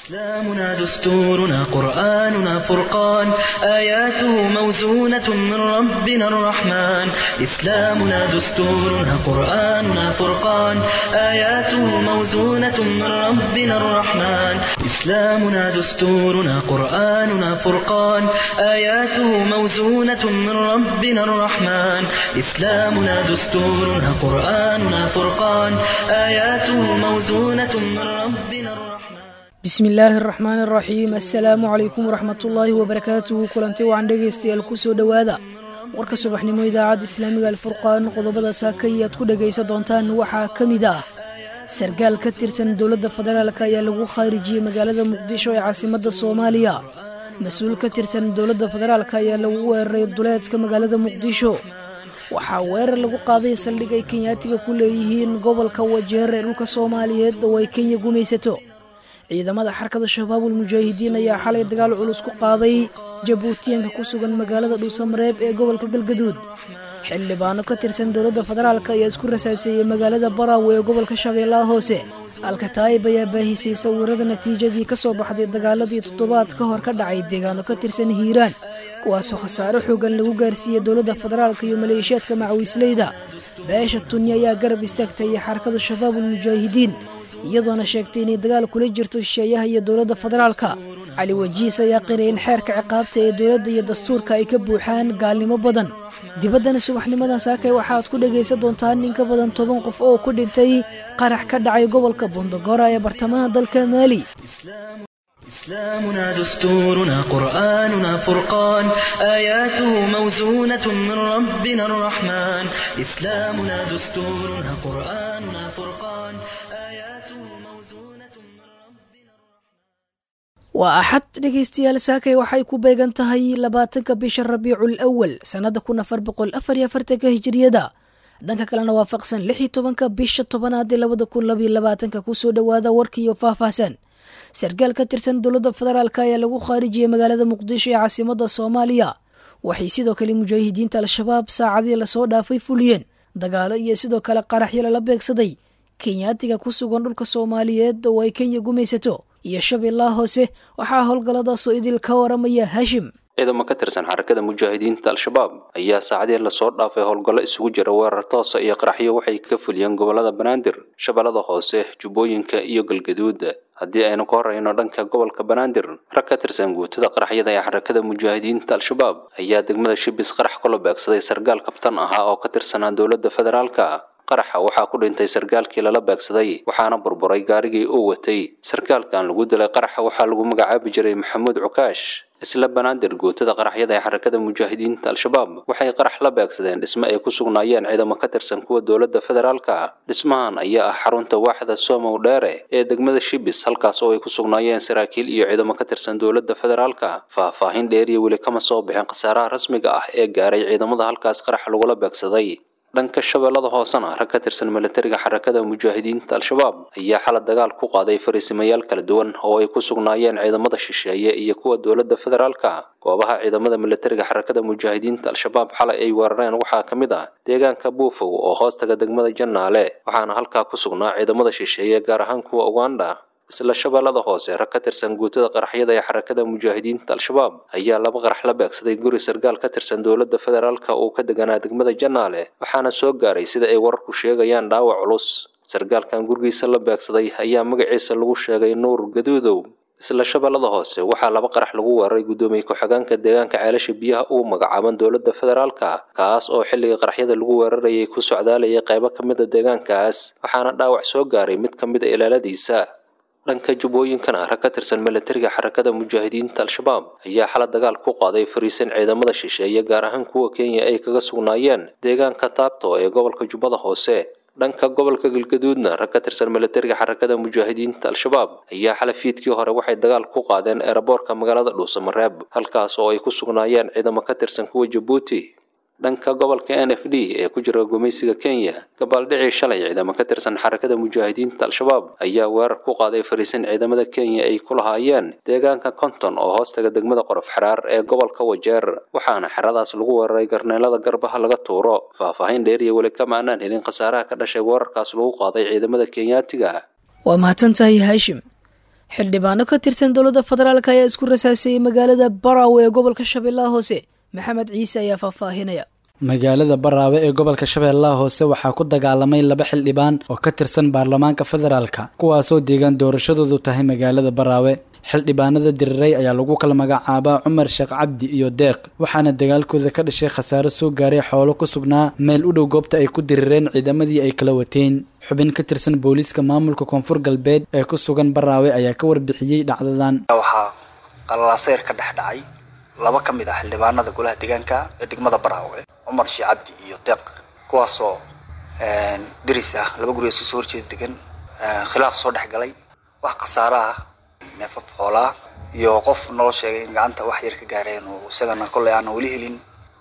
إسلامنا دستورنا قرآننا فرقان آياته موزونة من ربنا الرحمن إسلامنا دستورنا قرآننا فرقان آياته موزونة من ربنا الرحمن إسلامنا دستورنا قرآننا فرقان آياته موزونة من ربنا الرحمن إسلامنا دستورنا قرآننا فرقان آياته موزونة من ربنا الرحمن bismi illaahi araxmaan araxiim assalaamu calaykum waraxmatullaahi wabarakaatuhu kulanti wacan dhegaystayaal kusoo dhowaada warka subaxnimo idaacadda islaamiga alfurqaan qodobada saakay aad ku dhegaysan doontaan waxaa ka mid ah sargaal ka tirsan dowladda federaalk ayaa lagu khaarijiyey magaalada muqdisho ee caasimadda soomaaliya mas-uul ka tirsan dowladda federaalk ayaa lagu weeraray duleedka magaalada muqdisho waxaa weerar lagu qaaday saldhig ay kenyaatiga ku leeyihiin gobolka wajeer ee dhulka soomaaliyeed oo ay kenya gumaysato ciidamada xarkada shabaabul mujaahidiin ayaa xalay dagaal culus ku qaaday jabuutiyanka ku sugan magaalada dhuusamareeb ee gobolka galgaduud xildhibaano ka tirsan dowladda federaalk ayaa isku rasaaseeyey magaalada baraawe ee gobolka shabeellaha hoose alkataa'ib ayaa baahisay sawirada natiijadii ka soo baxday dagaaladii toddobaad ka hor ka dhacay deegaano ka tirsan hiiraan kuwaasoo khasaare xoogan lagu gaarsiiyey dowladda federaalk iyo maleeshiyaadka macawiisleyda beesha tunni ayaa garab istaagtay xarakada shabaabul mujaahidiin iyadoona sheegtay inay dagaal kula jirto shisheeyaha iyo dowladda federaalka cali wajiis ayaa qiray in xeerka ciqaabta ee dowladda iyo dastuurka ay ka buuxaan gaalnimo badan dibaddana subaxnimadan saakay waxaad ku dhegaysan doontaan in ka badan toban qof oo ku dhintay qarax ka dhacay gobolka bondogora ee bartamaha dalka maali إسلامنا دستورنا قرآننا فرقان آياته موزونة من ربنا الرحمن إسلامنا دستورنا قرآننا فرقان آياته موزونة من ربنا waa axad dhegaystayaal saakay waxay ku beegan tahay labaatanka bisha rabiicul awal sannada kun afar boqol afar iyo afartanka hijiriyada dhanka kalena waafaqsan lix iyo tobanka bisha tobanaad ee labada kun labayo labaatanka kusoo dhowaada warkiiyo faahfaahsan sargaal ka tirsan dowladda federaalk ayaa lagu khaarijiyey magaalada muqdisho ee caasimada soomaaliya waxay sidoo kale mujaahidiinta al-shabaab saacadii lasoo dhaafay fuliyeen dagaalo iyo sidoo kale qaraxyo lala beegsaday kenyaatiga ku sugan dhulka soomaaliyeed oo ay kenya gumaysato iyo shabeellaha hoose waxaa howlgalladaasoo idil ka waramaya hashim ciidamo ka tirsan xarakada mujaahidiinta al-shabaab ayaa saacadii lasoo dhaafay howlgallo isugu jira weerar toosa iyo qaraxyo waxay ka fuliyeen gobolada banaadir shabeellada hoose jubbooyinka iyo galgaduud haddii aynu ka horeyno dhanka gobolka banaadir rag ka tirsan guutada qaraxyada ee xarakada mujaahidiinta al-shabaab ayaa degmada shibis qarax kula beegsaday sargaal kabtan ahaa oo ka tirsanaa dowladda federaalka qaraxa waxaa ku dhintay sargaalkii lala beegsaday waxaana burburay gaarigii uu watay sargaalkan lagu dilay qaraxa waxaa lagu magacaabi jiray maxamuud cukaash isla banaadir guutada qaraxyada ee xarakada mujaahidiinta al-shabaab waxay qarax la beegsadeen dhisme ay ku sugnaayeen ciidamo ka tirsan kuwa dowladda federaalka dhismahan ayaa ah xarunta waaxda somow dheere ee degmada shibis halkaas oo ay ku sugnaayeen saraakiil iyo ciidamo ka tirsan dowladda federaalka faahfaahin dheeriya weli kama soo bixin khasaaraha rasmiga ah ee gaaray ciidamada halkaas qarax lagula beegsaday dhanka shabeellada hoosena rag ka tirsan milatariga xarakada mujaahidiinta al-shabaab ayaa xala dagaal ku qaaday fariisimayaal kala duwan oo ay ku sugnaayeen ciidamada shisheeye iyo kuwa dowladda federaalka goobaha ciidamada milatariga xarakada mujaahidiinta al-shabaab xalay ay weerareen waxaa ka mid ah deegaanka buufow oo hoostaga degmada jannaale waxaana halkaa ku sugnaa ciidamada shisheeye gaar ahaan kuwa uganda isla shabeellada hoose rag ka tirsan guutada qaraxyada ee xarakada mujaahidiinta al-shabaab ayaa laba qarax la beegsaday guri sargaal ka tirsan dowladda federaalka uu ka deganaa degmada jannaale waxaana soo gaaray sida ay wararku sheegayaan dhaawac culus sargaalkan gurigiisa la beegsaday ayaa magaciisa lagu sheegay nuur gaduudow isla shabeellada hoose waxaa laba qarax lagu weeraray guddoomiye ku-xigeenka deegaanka ceelasha biyaha ugu magacaaban dowladda federaalka kaas oo xilliga qaraxyada lagu weerarayay ku socdaalayay qaybo ka mid a deegaankaas waxaana dhaawac soo gaaray mid ka mid a ilaaladiisa dhanka jubbooyinkana rag ka tirsan milatariga xarakada mujaahidiinta al-shabaab ayaa xala dagaal ku qaaday fariisan ciidamada shisheeye gaar ahaan kuwa kenya ay kaga sugnaayeen deegaanka taabto ee gobolka jubbada hoose dhanka gobolka galgaduudna rag ka tirsan milatariga xarakada mujaahidiinta al-shabaab ayaa xala fiidkii hore waxay dagaal ku qaadeen eeraboorka magaalada dhuusamareeb halkaas oo ay ku sugnaayeen ciidamo ka tirsan kuwa jabuuti dhanka gobolka n f d ee ku jira gumaysiga kenya gabaaldhicii shalay ciidamo ka tirsan xarakada mujaahidiinta al-shabaab ayaa weerar ku qaaday fariisan ciidamada kenya ay ku lahaayeen deegaanka konton oo hoostaga degmada qorof xiraar ee gobolka wajeer waxaana xeradaas lagu weeraray garneelada garbaha laga tuuro faahfaahin dheeriya weli kama aanaan helin khasaaraha ka dhashay weerarkaas lagu qaaday ciidamada kenyaatiga waa mahadsantahay haashim xildhibaano ka tirsan dowladda federaalk ayaa isku rasaasayay magaalada baraawe ee gobolka shabeellaha hoose maxamed ciise ayaa faahfaahinaya magaalada baraawe ee gobolka shabeellaha hoose waxaa ku dagaalamay laba xildhibaan oo ka tirsan baarlamaanka federaalka kuwaasoo deegaan doorashadoodu tahay magaalada baraawe xildhibaanada diriray ayaa lagu kala magacaabaa cumar sheekh cabdi iyo deeq waxaana dagaalkooda ka dhashay khasaaro soo gaaray xoolo ku sugnaa meel u dhow goobta ay ku dirireen ciidamadii ay kala wateen xubin ka tirsan booliiska maamulka koonfur galbeed ee ku sugan baraawe ayaa ka warbixiyey dhacdadan waxaa qalalaaseer ka dhex dhacay laba ka mid ah xildhibaanada golaha deegaanka ee degmada baraawe cumar sheekh cabdi iyo deeq kuwaasoo diris ah laba guri isu soo horjeeda degan khilaaf soo dhex galay wax khasaaro ah neefaf xoolaa iyo qof noo sheegay in gacanta wax yar ka gaareen oo isagana kolley aanan weli helin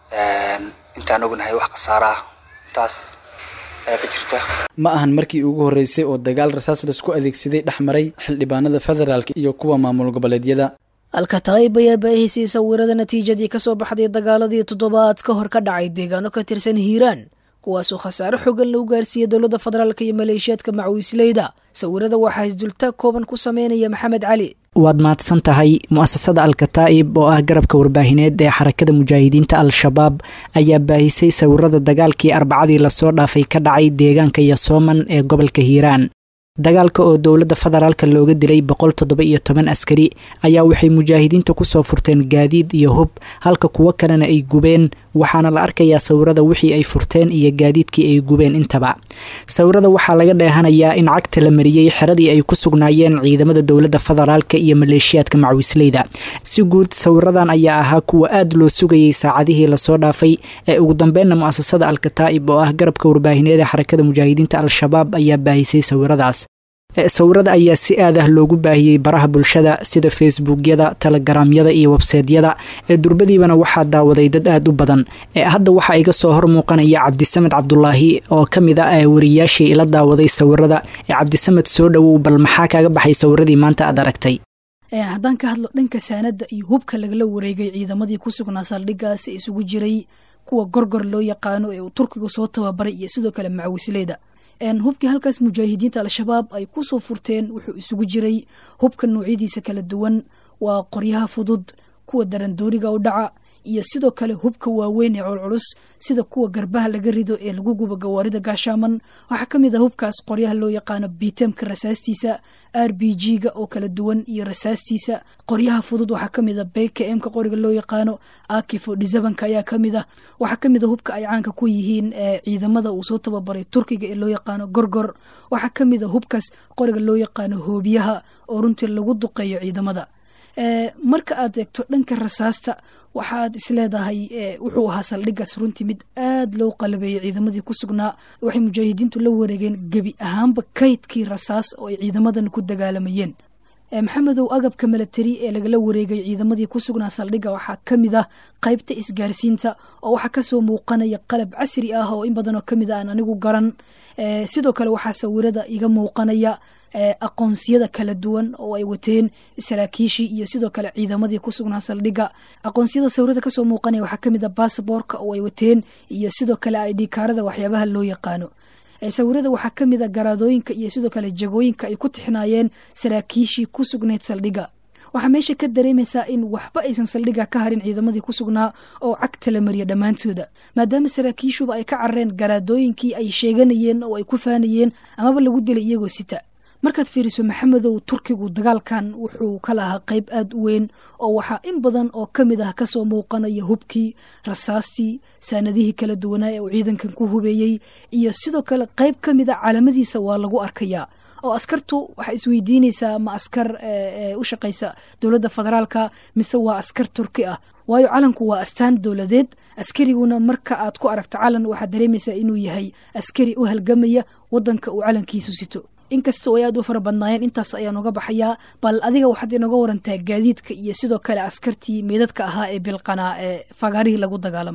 intaan ognahay wax khasaaro ah intaas ayaa ka jirta ma ahan markii ugu horreysay oo dagaal rasaas laisku adeegsaday dhex maray xildhibaanada federaalk iyo kuwa maamul goboleedyada alkataib ayaa baahisay sawirada natiijadii kasoo baxday dagaaladii toddobaad ka hor ka dhacay deegaano ka tirsan hiiraan kuwaasoo khasaare xogan lagu gaarsiiyey dowladda federaalk iyo maleeshiyaadka macwiisleyda sawirada waxaa isdultaag kooban ku sameynaya maxamed cali waad mahadsan tahay mu'asasada alkataa'ib oo ah garabka warbaahineed ee xarakada mujaahidiinta al-shabaab ayaa baahisay sawirada dagaalkii arbacadii lasoo dhaafay ka dhacay deegaanka yosooman ee gobolka hiiraan dagaalka oo dowladda federaalka looga dilay boqol toddoba iyo toban askari ayaa waxay mujaahidiinta kusoo furteen gaadiid iyo hub halka kuwo kalena ay gubeen waxaana la arkayaa sawirada wixii ay furteen iyo gaadiidkii ay gubeen intaba sawirada waxaa laga dheehanayaa in cagta la mariyey xeradii ay ku sugnaayeen ciidamada dowladda federaalka iyo maleeshiyaadka macwisleyda si guud sawiradan ayaa ahaa kuwa aad loo sugayay saacadihii lasoo dhaafay ee ugu dambeynna mu'asasada alkataa'ib oo ah garabka warbaahineed ee xarakada mujaahidiinta al-shabaab ayaa baahisay sawiradaas sawirada ayaa si aad ah loogu baahiyey baraha bulshada sida facebookyada telegaraamyada iyo websaydyada ee durbadiibana waxaa daawaday dad aad u badan ee hadda waxaa iga soo hor muuqanaya cabdisamed cabdulaahi oo ka mid ah wariyaashii ila daawaday sawirada ee cabdisamed soo dhowow bal maxaa kaaga baxay sawiradii maanta aad aragtay haddaan ka hadlo dhanka saanada iyo hubka lagala wareegay ciidamadii ku sugnaa saldhigaas ee isugu jiray kuwa gorgor loo yaqaano ee uu turkiga soo tababaray iyo sidoo kale macwisleyda hubkii halkaas mujaahidiinta al-shabaab ay kusoo furteen wuxuu isugu jiray hubka noocyadiisa kala duwan waa qoryaha fudud kuwa darandooniga u dhaca iyo sidoo kale hubka waaweyn ee culculus sida kuwa garbaha laga rido ee lagu gubo gawaarida gaashaaman waxaa ka mid ah hubkaas qoryaha loo yaqaano bitemka rasaastiisa r b g ga oo kala duwan iyo rasaastiisa qoryaha fudud waxaa kamid a bkmka qoriga loo yaqaano akifo dhisabanka ayaa kamid ah waxaa kamid a hubka ay caanka ku yihiin ciidamada uu soo tababaray turkiga ee loo yaqaano gorgor waxaa kamid a hubkaas qoriga loo yaqaano hoobiyaha oo runtii lagu duqeeyo ciidamada marka aad eegto dhanka rasaasta waxaad isleedahay wuxuu ahaa saldhigaas runtii mid aad loo qalabeeyey ciidamadii ku sugnaa waxay mujaahidiintu la wareegeen gebi ahaanba kaydkii rasaas oo ay ciidamadan ku dagaalamayeen maxamedow agabka milatari ee lagala wareegay ciidamadii ku sugnaa saldhiga waxaa ka mid ah qaybta isgaarsiinta oo waxaa kasoo muuqanaya qalab casri ah oo in badanoo kamid a aan anigu garan sidoo kale waxaa sawirada iga muuqanaya aqoonsiyada kala duwan oo ay wateen saraakiishii iyo sidoo kale ciidamadii ku sugnaa saldhiga aqoonsiyada sawirada kasoo muuqanaya waxaa kamid a basaboorka oo ay wateen iyo sidoo kale aidhikaarada waxyaabaha loo yaqaano sawirada waxaa kamid a garaadooyinka iyo sidoo kale jagooyinka ay ku tixnaayeen saraakiishii ku sugnayd saldhiga waxaa meesha ka dareemaysaa in waxba aysan saldhiga ka harin ciidamadii ku sugnaa oo cagta la mariya dhammaantooda maadaama saraakiishuba ay ka carareen garaadooyinkii ay sheeganayeen oo ay ku faanayeen amaba lagu dilay iyagoo sita markaad fiiriso maxamedow turkigu dagaalkan wuxuu ka lahaa qayb aada u weyn oo waxaa in badan oo ka mid ah kasoo muuqanaya hubkii rasaastii saanadihii kala duwanaa ee uu ciidankan ku hubeeyey iyo sidoo kale qayb ka mid a caalamadiisa waa lagu arkayaa oo askartu waxaa isweydiinaysaa ma askar u shaqaysa dowladda federaalka mise waa askar turki ah waayo calanku waa astaan dowladeed askariguna marka aad ku aragto calan waxaad dareemaysaa inuu yahay askari u halgamaya wadanka uu calankiisu sito inkasta oo ay aad u fara badnaayeen intaas ayaan uga baxayaa bal adiga waxaad inooga warantaa gaadiidka iyo sidoo kale askartii meydadka ahaa ee bilqanaa ee fagaarihii lagu dagaalamay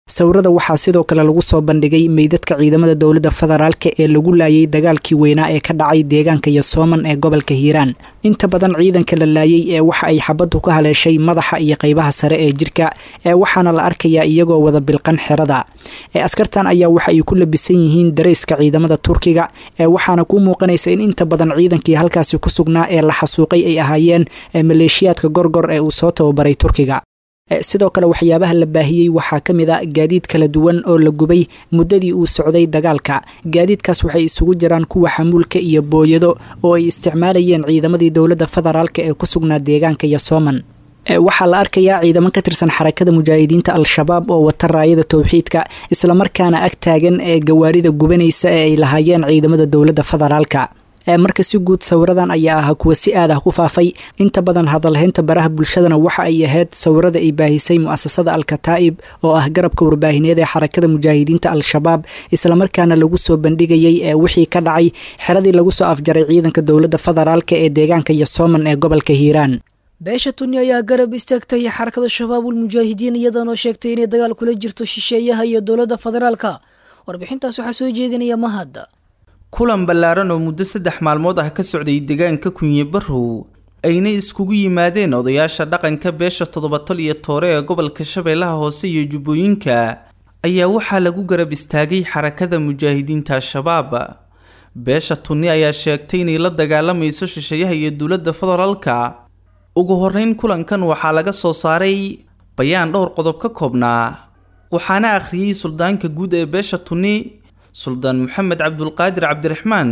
sawirada waxaa sidoo kale lagu soo bandhigay meydadka ciidamada dowladda federaalka ee lagu laayay dagaalkii weynaa ee ka dhacay deegaanka yosooman ee gobolka hiiraan inta badan ciidanka la laayay ee waxa ay xabaddu ka haleeshay madaxa iyo qaybaha sare ee jirka ee waxaana la arkayaa iyagoo wada bilqan xerada ee askartan ayaa waxa ay ku labisan yihiin darayska ciidamada turkiga ee waxaana kuu muuqanaysa in inta badan ciidankii halkaasi ku sugnaa ee la xasuuqay ay ahaayeen ee maleeshiyaadka gorgor ee uu soo tababaray turkiga sidoo kale waxyaabaha la baahiyey waxaa ka mid a gaadiid kala duwan oo la gubay muddadii uu socday dagaalka gaadiidkaas waxay isugu jiraan kuwa xamuulka iyo booyado oo ay isticmaalayeen ciidamadii dowladda federaalk ee ku sugnaa deegaanka yosooman waxaa la arkayaa ciidamo ka tirsan xarakada mujaahidiinta al-shabaab oo wata raayada towxiidka islamarkaana ag taagan ee gawaarida gubanaysa ee ay lahaayeen ciidamada dowladda federaalka marka si guud sawiradan ayaa ahaa kuwa si aad ah ku faafay inta badan hadalhaynta baraha bulshadana waxa ay ahayd sawirada ay baahisay mu'asasada al-kataa'ib oo ah garabka warbaahineed ee xarakada mujaahidiinta al-shabaab islamarkaana lagu soo bandhigayay ee wixii ka dhacay xeradii lagu soo afjaray ciidanka dowladda federaalk ee deegaanka yosooman ee gobolka hiiraan beesha tuni ayaa garab istaagtay xarakada shabaabul mujaahidiin iyadanoo sheegtay inay dagaal kula jirto shisheeyaha iyo dowladda federaalka warbixintaas waxaa soo jeedinaya mahad kulan ballaaran oo muddo saddex maalmood ah ka socday deegaanka kunye barrow ayna iskugu yimaadeen odayaasha dhaqanka beesha toddobatol iyo toore ee gobolka shabeellaha hoose iyo jubbooyinka ayaa waxaa lagu garab istaagay xarakada mujaahidiinta al-shabaab beesha tunni ayaa sheegtay inay la dagaalamayso shisheeyaha iyo dowladda federaalka ugu horreyn kulankan waxaa laga soo saaray bayaan dhowr qodob ka koobnaa waxaana akhriyey suldaanka guud ee beesha tunni suldaan maxamed cabdulqaadir cabdiraxmaan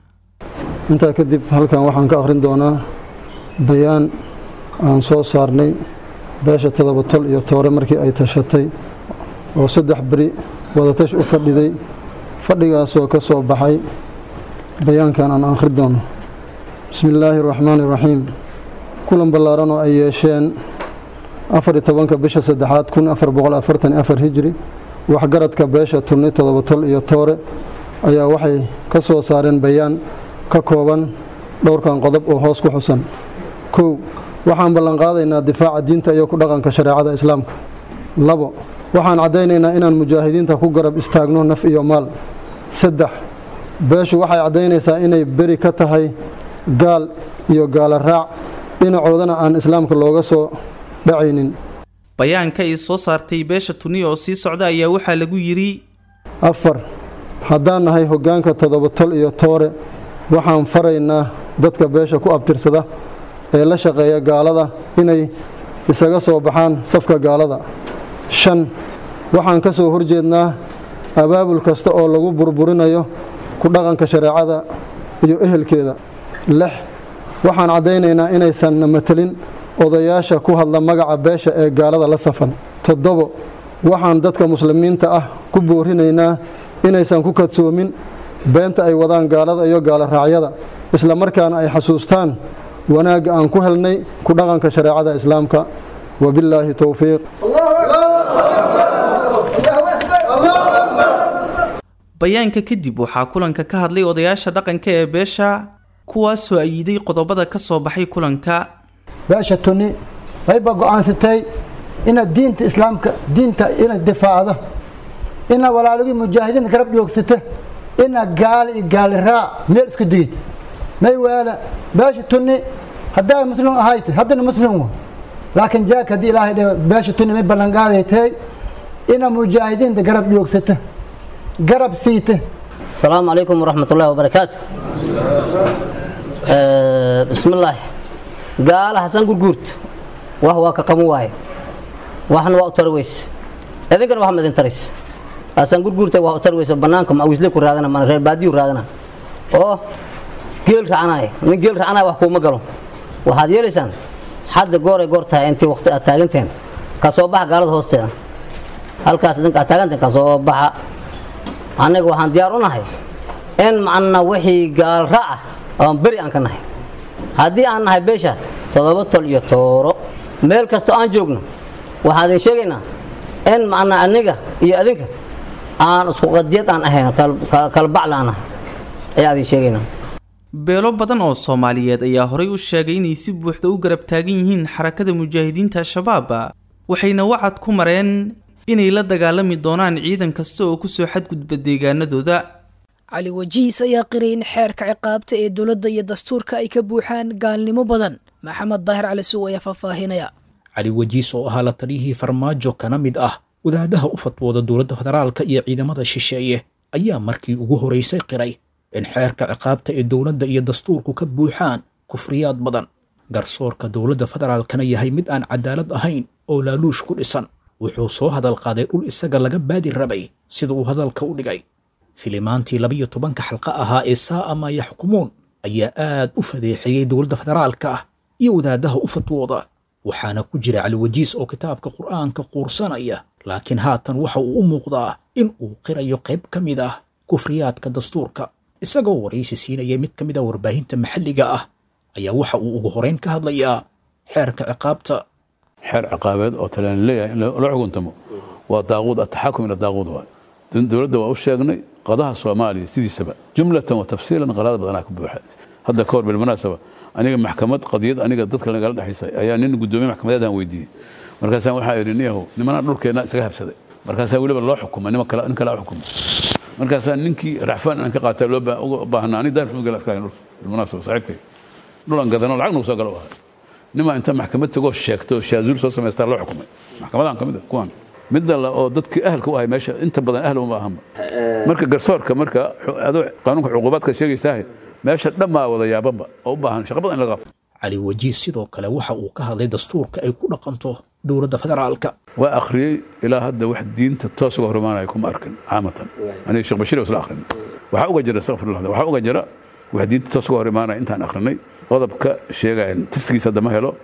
intaa kadib halkan waxaan ka akhrin doonaa bayaan aan soo saarnay beesha todobatol iyo toore markii ay tashatay oo saddex beri wadatash u fadhiday fadhigaasoo ka soo baxay bayaankan aan akhri doono bismi illaahi araxmaani iraxiim kulan ballaaran oo ay yeesheen afariyo tobanka bisha saddexaad kun afar boqol afartan afar hijri waxgaradka beesha tunni todobatol iyo toore ayaa waxay ka soo saareen bayaan ka kooban dhowrkan qodob oo hoos ku xusan kow waxaan ballanqaadaynaa difaaca diinta iyo ku dhaqanka shareecada islaamka labo waxaan caddaynaynaa inaan mujaahidiinta ku garab istaagno naf iyo maal saddex beeshu waxay caddaynaysaa inay beri ka tahay gaal iyo gaala raac dhinacoodana aan islaamka looga soo dhacaynin bayaanka ay soo saartay beesha tuniya oo sii socda ayaa waxaa lagu yidhi afar haddaan nahay hoggaanka toddobatol iyo toore waxaan faraynaa dadka beesha ku abtirsada ee la shaqeeya gaalada inay isaga soo baxaan safka gaalada shan waxaan ka soo horjeednaa abaabul kasta oo lagu burburinayo ku dhaqanka shareecada iyo ehelkeeda lix waxaan caddaynaynaa inaysanna matelin odayaasha ku hadla magaca beesha ee gaalada la safan toddobo waxaan dadka muslimiinta ah ku boorinaynaa inaysan ku kadsoomin beenta ay wadaan gaalada iyo gaalo raacyada isla markaana ay xasuustaan wanaagga aan ku helnay ku dhaqanka shareecada islaamka wabillaahi towfiiq bayaanka kadib waxaa kulanka ka hadlay odayaasha dhaqanka ee beesha kuwaasoo ayiday qodobada ka soo baxay kulanka beesha tuni wayba go-aansatay inaad diinta islaamka diinta inaad difaacdo inaad walaalagii mujaahidiinta garab joogsata inaad gaali iyo gaali raac meel isku digid may waala beesha tuni haddaa muslim ahayd haddana muslim wa laakiin jaak haddii ilaahay dhe beesha tuni may ballanqaaday tahay inaad mujaahidiinta garab joogsata garab siita asalaamu calaykum waraxmat ullahi wabarakaatu bismillaahi gaala xasan gurguurta wax waa ka qaban waaye waxna waa u tari weyse idinkana wax ma idin taraysa xasan gurguurta wax u tari weyse bannaanka mawisle ku raadana mana reer baadiyu raadana oo geel racanaya nin geel racanaya wax kuuma galo waxaad yeelaysaan hadda gooray goor tahay intii waqti aad taaganteen ka soo baxa gaalada hoosteeda halkaas idinka aad taaganteen ka soo baxa annaga waxaan diyaar u nahay in macna wixii gaal raaca oon beri aan ka nahay haddii aan nahay beesha toddoba tol iyo tooro meel kastoo aan joogno waxaan idin sheegaynaa in macna aniga iyo adinka aan isku qadiyad aan ahayn kalbacla aan ahay ayaa idin sheegaynaa beelo badan oo soomaaliyeed ayaa horay u sheegay inay si buuxda u garab taagan yihiin xarakada mujaahidiinta al-shabaab waxayna wacad ku mareen inay la dagaalami doonaan ciidan kasta oo kusoo xadgudba deegaanadooda cali wajiis ayaa qiray in xeerka ciqaabta ee dowladda iyo dastuurka ay ka buuxaan gaalnimo badan maxamed daahir cali suw ayaa faahfaahinaya cali wajiis oo ahaa la taliyihii farmaajo kana mid ah wadaadaha u fatwooda dowladda federaalka iyo ciidamada shisheeye ayaa markii ugu horeysay qiray in xeerka ciqaabta ee dowladda iyo dastuurku ka buuxaan kufriyaad badan garsoorka dowladda federaalkana yahay mid aan cadaalad ahayn oo laaluush ku dhisan wuxuu soo hadal qaaday dhul isaga laga baadi rabay sida uu hadalka u dhigay filimaantii labiyo tobanka xalqa ahaa ee saa'a maa yaxkumuun ayaa aad u fadeexeeyey dowladda federaalka ah iyo wadaadaha u fatwooda waxaana ku jira caliwajiis oo kitaabka qur'aanka quursanaya laakiin haatan waxa uu u muuqdaa in uu qirayo qayb ka mid ah kufriyaadka dastuurka isagoo waraysi siinaya mid ka mid a warbaahinta maxalliga ah ayaa waxa uu ugu horeyn ka hadlayaa xeerka ciqaabta xeer ciqaabeed oo talaan leeyahay in la xukuntamo waa daaquud ataxakum ila daaquud waay dowladda waa u sheegnay qadaha soomaaliya sidiisaba jumlatan wa tafsiilan qalaad badanaa ka buuxa hadda ka hor bilmunaasaba aniga maxkamad qadiyad aniga dadka nagala dhexaysay ayaa nin gudoomiye maxkamadeedaan weydiiyey markaasaan waxaa idhi niyahow nimanaa dhulkeenna isaga habsaday markaasaa weliba loo xukumay nin kale nin kale xukumay markaasaa ninkii racfaan aan ka qaatay loo baahnaa ani daar maxmud gala askaagan dhulka bilmunaasaba saaxiibkay dhulan gadano lacag nagu soo galo ahay nimaa inta maxkamad tagoo sheegto shaazuur soo samaystaa loo xukumay maxkamadan ka mid a kuwan midda la oo dadkii ahalka u ahay meesha inta badan ahl uma ahanba marka garsoorka marka adoo qaanuunka cuqubaadka sheegaysaahe meesha dhammaa wada yaabanba oo u baahan shaqa badan in laga qabto cali wajiis sidoo kale waxa uu ka hadlay dastuurka ay ku dhaqanto dowladda federaalka waa akhriyey ilaa hadda wax diinta toos uga hormaanaya kuma arkin caamatan aniga sheekh bashiir isla akhrin waxaa uga jira astaqfirullah waxaa uga jira wax diinta toos uga hor imaanaya intaan akhrinay qodobka sheegaya tirsigiisa hadda ma helo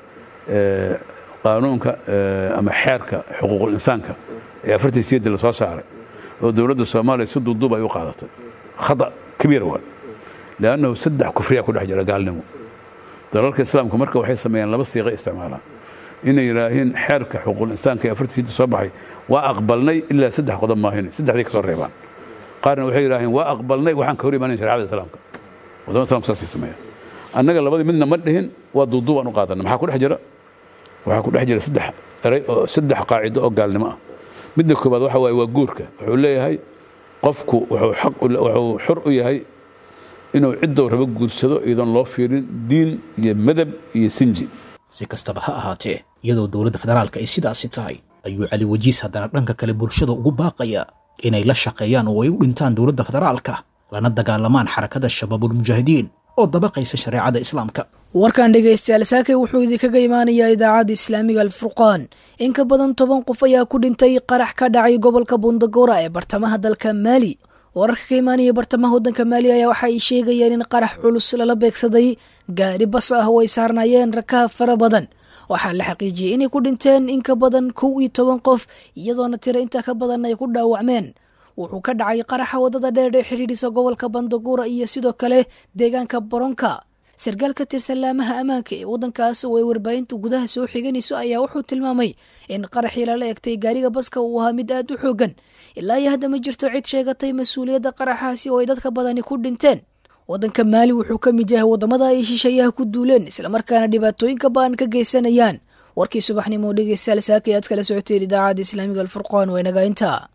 qaanuunka ama xeerka xuquuqul insaanka ee afartii siyadii la soo saaray oo dowladda soomaaliya si duuduub ay u qaadatay khata kabiir waa liannahu saddex kufriya ku dhex jira gaalnimo dalalka islaamku marka waxay sameeyaan laba siiqa isticmaalaan inay yidhaahiin xeerka xuquuqul insaanka ee afartii siyadii soo baxay waa aqbalnay ilaa saddex qodob maahine saddexdii ka soo reebaan qaarna waxay yidhaaheen waa aqbalnay waxaan ka hor imaanayn shareecada islaamka wadamada islamka saasay sameeyaan annaga labadii midna ma dhihin waa duuduubaan u qaadanay maxaa ku dhex jira waxaa ku dhex jira saddex eray oo saddex qaacido oo gaalnimo ah midda koobaad waxa waaye waa guurka wuxuu leeyahay qofku wuxuu xaq wuxuu xur u yahay inuu ciddou rabo guursado iyadoon loo fiirin diin iyo madab iyo sinji si kastaba ha ahaatee iyadoo dowladda federaalka ay sidaasi tahay ayuu cali wajiis haddana dhanka kale bulshada ugu baaqaya inay la shaqeeyaan oo ay u dhintaan dowladda federaalka lana dagaalamaan xarakada shabaabulmujaahidiin oo dabaqaysa shareecada islaamka warkan dhegaystayaal saakay wuxuu idinkaga imaanayaa idaacadda islaamiga alfurqaan in ka badan toban qof ayaa ku dhintay qarax ka dhacay gobolka bundagora ee bartamaha dalka maali wararka ka imaanaya bartamaha waddanka maali ayaa waxa ay sheegayeen in qarax culus lala beegsaday gaari bas ah oo ay saarnaayeen rakaab fara badan waxaa la xaqiijiyey inay ku dhinteen in ka badan kow iyo toban qof iyadoona tiro intaa ka badan ay ku dhaawacmeen wuxuu ka dhacay qaraxa waddada dheer ee xidhiidhisa gobolka bandagura iyo sidoo kale deegaanka boronka sarkaal ka tirsan laamaha ammaanka ee waddankaas oo ay warbaahinta gudaha soo xiganayso ayaa wuxuu tilmaamay in qaraxii lala egtay gaariga baska uu ahaa mid aad u xoogan ilaa iyo hadda ma jirto cid sheegatay mas-uuliyadda qaraxaasi oo ay dadka badani ku dhinteen waddanka maali wuxuu ka mid yahay waddamada ay shisheeyaha ku duuleen islamarkaana dhibaatooyinka ba'an ka geysanayaan warkii subaxnimo dhegeystayaal saaka aad kala socoteen idaacadda islaamiga alfurqaan waa inaga intaa